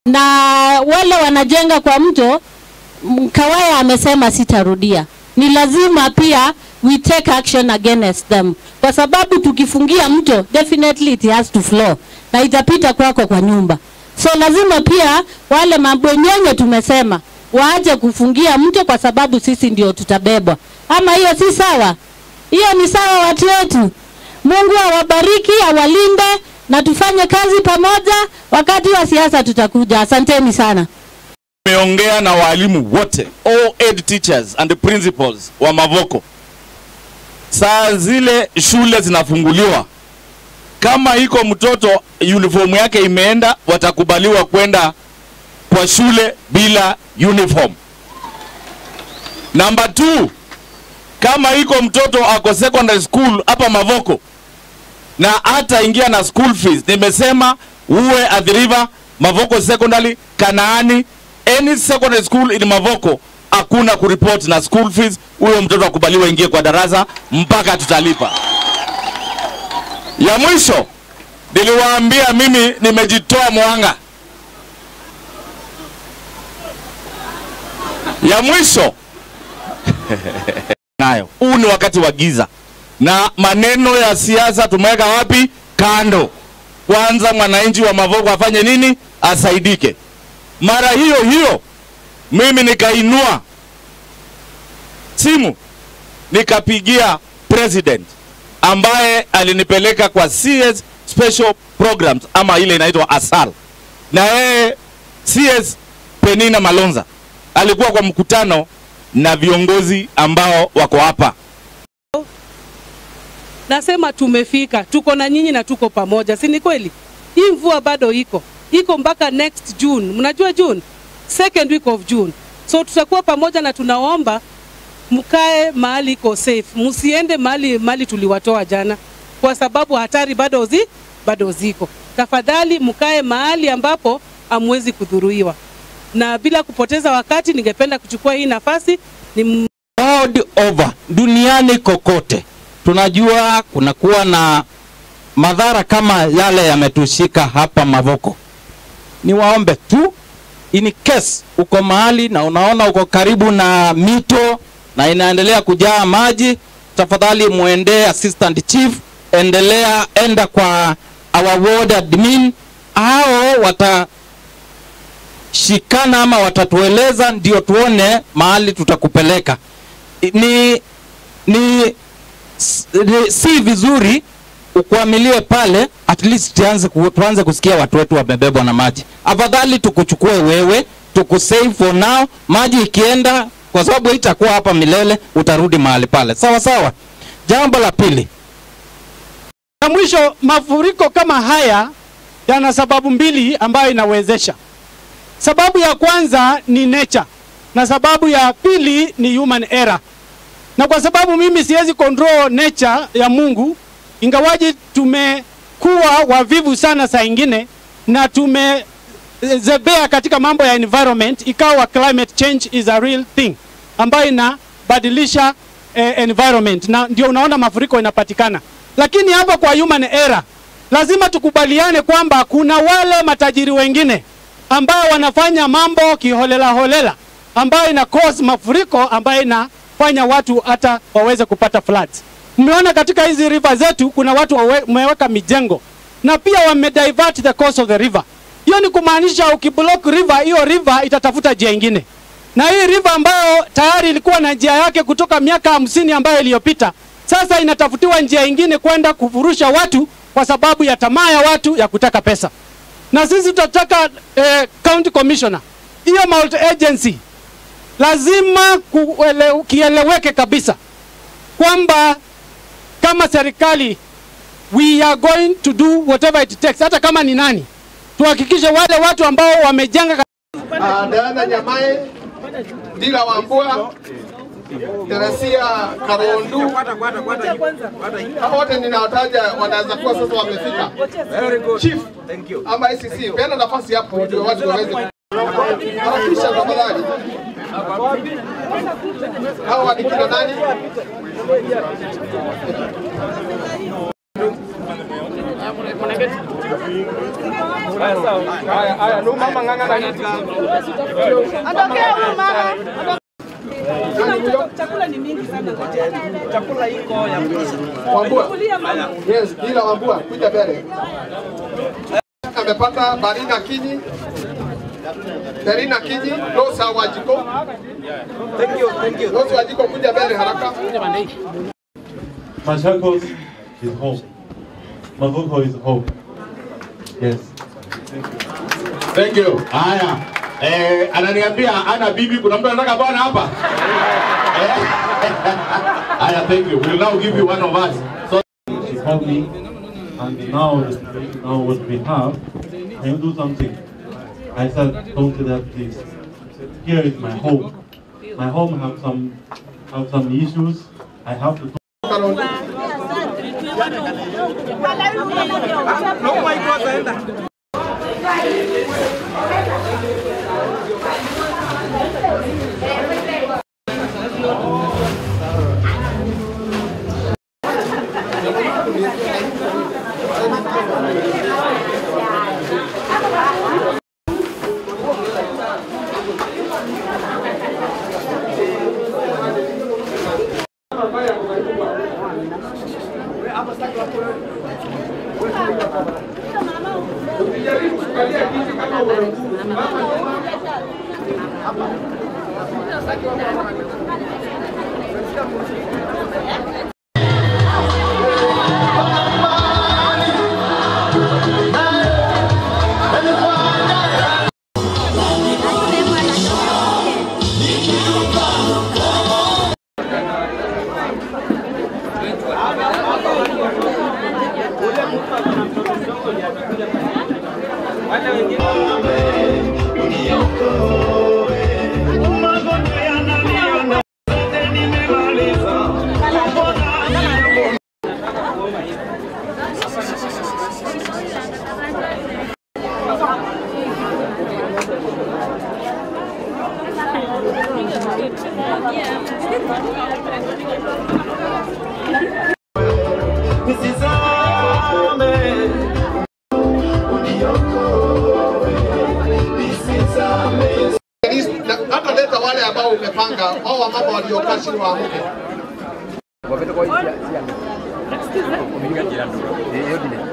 na wale wanajenga kwa mto m- Kawaya amesema sitarudia. Ni lazima pia we take action against them, kwa sababu tukifungia mto definitely it has to flow na itapita kwako kwa nyumba. So lazima pia wale mabwenyenye tumesema waache kufungia mto, kwa sababu sisi ndio tutabebwa. Ama hiyo si sawa? Hiyo ni sawa, watu wetu. Mungu awabariki, awalinde na tufanye kazi pamoja. Wakati wa siasa tutakuja. Asanteni sana. Nimeongea na walimu wote, all head teachers and principals wa Mavoko. Saa zile shule zinafunguliwa, kama iko mtoto uniform yake imeenda, watakubaliwa kwenda kwa shule bila uniform. Number two, kama iko mtoto ako secondary school hapa Mavoko na hata ingia na school fees, nimesema uwe at the river Mavoko Secondary, Kanaani, any secondary school in Mavoko, hakuna kuripoti na school fees. Huyo mtoto akubaliwa ingie kwa darasa mpaka tutalipa. Ya mwisho niliwaambia mimi nimejitoa mwanga. Ya mwisho nayo, huu ni wakati wa giza na maneno ya siasa tumeweka wapi? Kando. Kwanza mwananchi wa Mavoko afanye nini? Asaidike. Mara hiyo hiyo mimi nikainua simu nikapigia president ambaye alinipeleka kwa CS special programs ama ile inaitwa ASAL, na yeye CS Penina Malonza alikuwa kwa mkutano na viongozi ambao wako hapa. Nasema tumefika, tuko na nyinyi na tuko pamoja, si ni kweli? Hii mvua bado iko iko mpaka next June, mnajua June, second week of June. So tutakuwa pamoja na tunaomba mkae mahali iko safe, msiende mahali mahali tuliwatoa jana, kwa sababu hatari bado zi bado ziko. Tafadhali mkae mahali ambapo hamwezi kudhuruiwa. Na bila kupoteza wakati, ningependa kuchukua hii nafasi ni world over duniani kokote tunajua kunakuwa na madhara kama yale yametushika hapa Mavoko. Niwaombe tu in case uko mahali na unaona uko karibu na mito na inaendelea kujaa maji, tafadhali muendee assistant chief, endelea enda kwa our ward admin, hao watashikana ama watatueleza, ndio tuone mahali tutakupeleka. Ni, ni s- ni- si vizuri ukwamilie pale, at least tuanze, ku, tuanze kusikia watu wetu wamebebwa na maji. Afadhali tukuchukue wewe, tukusave for now. Maji ikienda, kwa sababu itakuwa hapa milele, utarudi mahali pale, sawa sawa. Jambo la pili, Na mwisho, mafuriko kama haya yana sababu mbili ambayo inawezesha. Sababu ya kwanza ni nature na sababu ya pili ni human error. Na kwa sababu mimi siwezi control nature ya Mungu, ingawaji tumekuwa wavivu sana saa ingine na tumezebea katika mambo ya environment, ikawa climate change is a real thing ambayo inabadilisha eh, environment na ndio unaona mafuriko inapatikana. Lakini hapa kwa human error, lazima tukubaliane kwamba kuna wale matajiri wengine ambao wanafanya mambo kiholela holela, ambayo ina cause mafuriko ambayo inafanya watu hata waweze kupata floods. Mmeona katika hizi river zetu kuna watu wawe- wameweka mijengo na pia wamedivert the course of the river. Hiyo ni kumaanisha ukiblock river, hiyo river itatafuta njia ingine, na hii river ambayo tayari ilikuwa na njia yake kutoka miaka hamsini ambayo iliyopita, sasa inatafutiwa njia ingine kwenda kufurusha watu kwa sababu ya tamaa ya watu ya kutaka pesa na sisi tutataka eh, county commissioner hiyo multi agency lazima kuele, kieleweke kabisa kwamba kama serikali we are going to do whatever it takes, hata kama ni nani, tuhakikishe wale watu ambao wamejenga Ah, Diana Nyamae, Dila Wambua, Teresia Karondu, hao wote ninawataja wanaweza kuwa sasa wamefika. Chief ama ICC, peana nafasi hapo ndio watu waweze harakisha tafadhali. Hawa ni kina nani? Haya, haya, no mama ng'ang'ana hivi. Ondokea huyu mama. Chakula ni mingi sana. Chakula iko ya Wambua. Yes, bila Wambua, kuja mbele. Amepata Barina Kinyi. Barina Kinyi, Rosa Wajiko. Thank you, thank you. Rosa Wajiko kuja mbele haraka. Machakos is home. Mavuko is home. Yes. Thank you. Haya. Eh, ananiambia ana bibi, kuna mtu anataka bwana hapa? Eh? Haya, thank you. We'll now give you one of us. So She called me, and now, the situation now what we have, can you do something? I said, don't do that, please. Here is my home. My home have some have some issues. I have to. Karondo. Na hata leta wale ambao umepanga, hao wamama waliokaa chini waamke.